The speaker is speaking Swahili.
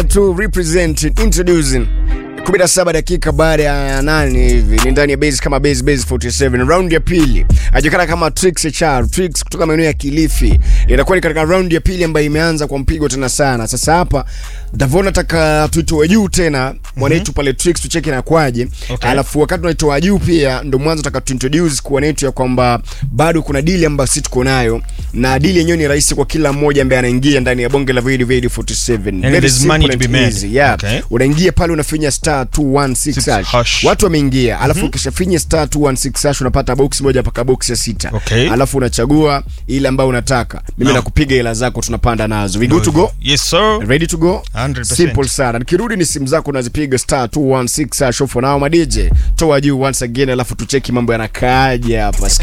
to represent introducing 17 dakika baada ya nane hivi ni ndani ya base kama base base 47 round ya pili ajulikana kama Trix HR Trix kutoka maeneo ya Kilifi inakuwa ni katika round ya pili ambayo imeanza kwa mpigo tena sana sasa hapa Davona nataka tuitoe juu tena mwanetu pale Trix tucheke na kwaje Okay. alafu wakati tunaitoa juu pia ndo mwanzo nataka tuintroduce kwa netu ya kwamba bado kuna dili ambayo sisi tuko nayo na dili yenyewe ni rahisi kwa kila mmoja ambaye anaingia ndani ya bonge la video video 47 Very there's simple money to and be made. easy, yeah. Okay. unaingia pale unafinya star 216 hash. hash. watu wameingia alafu ukishafinya star 216 hash unapata box moja mpaka box ya sita Okay. alafu unachagua ile ambayo unataka mimi No. nakupiga hela zako tunapanda nazo we good to go Yes sir. ready to go 100%. simple sana nikirudi ni simu zako unazipiga star 216 hash for now madj toa juu once again alafu tucheki mambo yanakaaje hapa Sikia